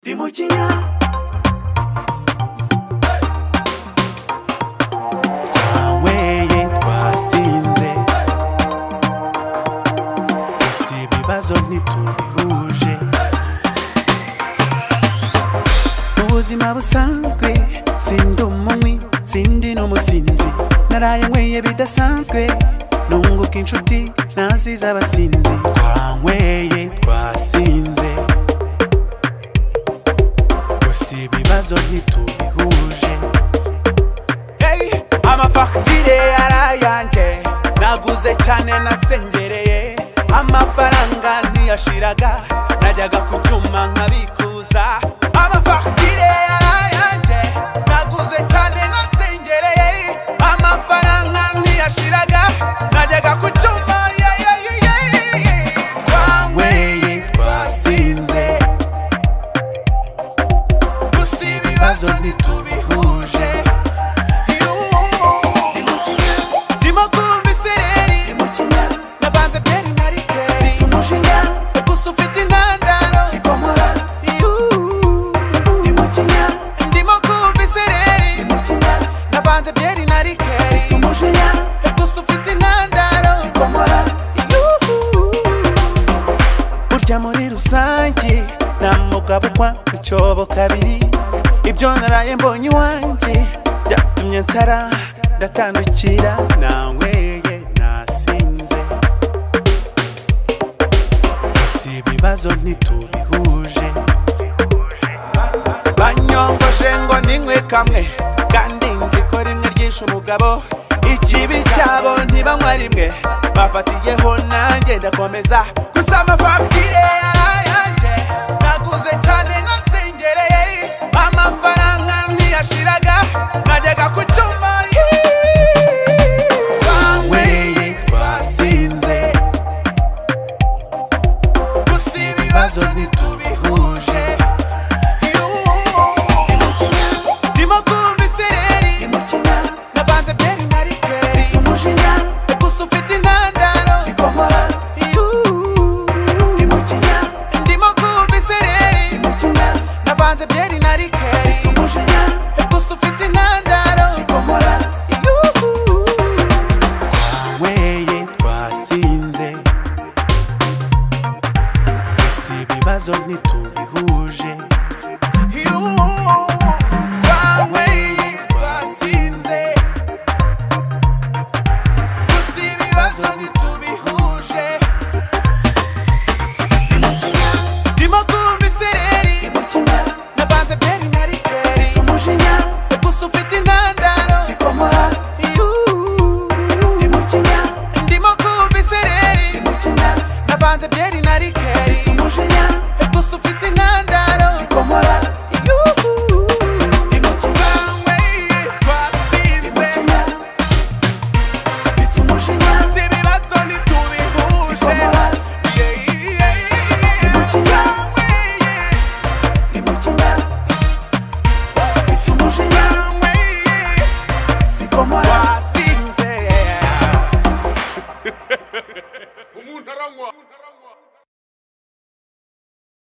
Ndi mu kinya twanyweye twasinze gusa ibibazo ntitubihuje mu buzima busanzwe sindi umunywi sindi n'umusinzi naraye nyweye bidasanzwe nunguka inshuti naziza abasinzi twanyweye twasinze gusa ibibazo ntitubihuje hey, amafagitire yarayanjye naguze cyane nasengereye amafaranga ntiyashiraga najyaga ku cyuma nkabikuza amafagitire yarayanjye naguze cyane nasengereye amafaranga ntiyashiraga najyaga ku cyuma yeah, yeah, yeah, yeah, yeah. twanyweye twasinze gusa ibibazo ntitubihuje ndimo kumva isereri navanze byeri na rikeri gusa ufite intandaro Yuhu. ndimo kumva isereri navanze byeri na rikeri gusa ufite intandaro Yuhu. burya muri rusange nta mugabukwa ku cyobo kabiri ibyo naraye mbonye iwanjye byatumye nsara ndatandukira nanyweye nasinze gusa ibibazo ntitubihuje banyomboje ngo ninywe kamwe kandi nzi ko rimwe ryishe umugabo ikibi cyabo ntibanywa rimwe bafatiyeho nanjye ndakomeza gusa amafagitire yarayanjye naguze cyane nasengereye amafaranga ntiyashiraga najyaga ku cyuma twanyweye twasinze gusa ibibazo ntitubihuje ndimo kumva isereri navanze byeri na rikeri gusa ufite intandaro Yuhu. ndimo kumva isereri navanze byeri na rikeri gusa ufite intandaro Yuhu. twanyweye twasinze gusa ibibazo ntitubihuje twanyweye twasinze gusa ibibazo ntitubihuje ndimo kumva isereri navanze byeri na rikeri gusa ufite intandaro Yuhu. ndimo kumva isereri navanze byeri na rikeri